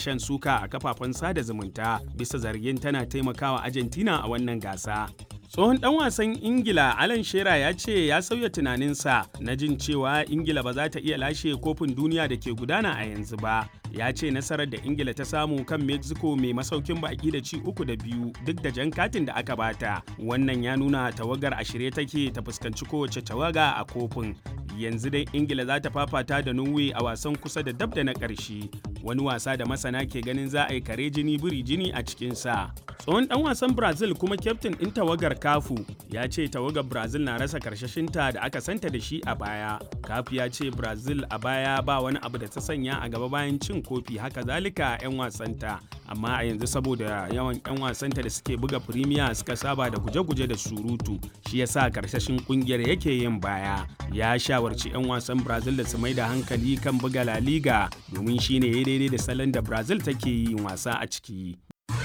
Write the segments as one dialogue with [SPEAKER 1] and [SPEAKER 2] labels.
[SPEAKER 1] shan suka a kafafen sada zumunta bisa zargin tana taimakawa Argentina a wannan gasa. Tsohon ɗan wasan Ingila Alan Shearer ya ce ya sauya tunaninsa na jin cewa Ingila ba za ta iya lashe kofin duniya da ke gudana a yanzu ba. Ya ce nasarar da Ingila ta samu kan Mexico mai masaukin baki da ci uku da biyu duk da jan katin da aka bata. Wannan ya nuna tawagar a shirye take ta fuskanci kowace tawaga a kofin. Yanzu dai Ingila za ta fafata da Norway a wasan kusa da dab da na ƙarshe. Wani wasa da masana ke ganin za a yi kare jini biri jini a cikinsa. Tsohon ɗan wasan Brazil kuma kyaftin ɗin tawagar kafu ya ce tawagar brazil na rasa karshashinta da aka santa da shi a baya kafu ya ce brazil a baya ba wani abu da ta sanya a gaba bayan cin kofi haka zalika 'yan wasanta amma a yanzu saboda yawan 'yan wasanta da suke buga firimiya suka saba da guje-guje da surutu shi yasa karshashin kungiyar yake yin baya ya shawarci 'yan wasan brazil da su mai da hankali kan buga la liga domin shine ya daidai da salon da brazil take yin wasa a ciki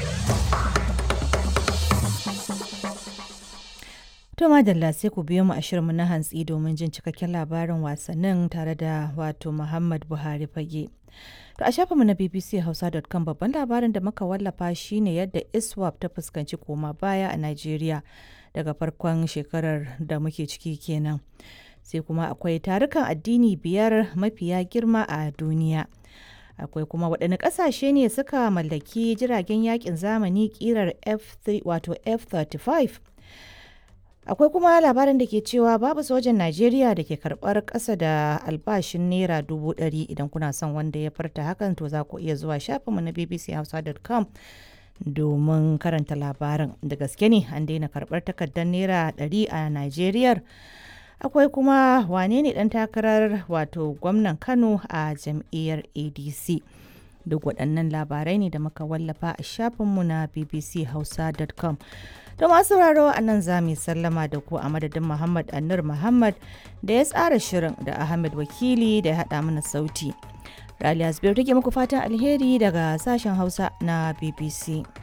[SPEAKER 2] To madalla sai ku biyo mu a shirinmu na hantsi domin jin cikakken labarin wasannin tare da wato Muhammad Buhari fage. To a shafinmu na bbchausa.com babban labarin da muka wallafa shine yadda ISWAP ta fuskanci koma baya a Najeriya daga farkon shekarar da muke ciki kenan. Sai kuma akwai tarukan addini biyar mafiya girma a duniya. akwai kuma waɗanne ƙasashe ne suka mallaki jiragen yakin zamani ƙirar F3 wato F35 akwai kuma labarin da ke cewa babu sojan najeriya da ke karbar ƙasa da albashin naira dubu ɗari idan kuna son wanda ya farta hakan to za ku iya zuwa shafinmu na bbchausa.com domin karanta labarin da gaske ne an daina karbar takardar naira ɗari a najeriya akwai kuma wane ne ɗan takarar wato gwamnan kano a jam'iyyar adc duk waɗannan labarai ne da muka wallafa a shafinmu na bbchausa.com To masu sauraro a nan za mu sallama da ku a madadin Muhammad Annur Muhammad da ya tsara shirin da Ahmed Wakili da ya haɗa mana sauti. Raliya Zubairu take muku fatan alheri daga sashen Hausa na BBC.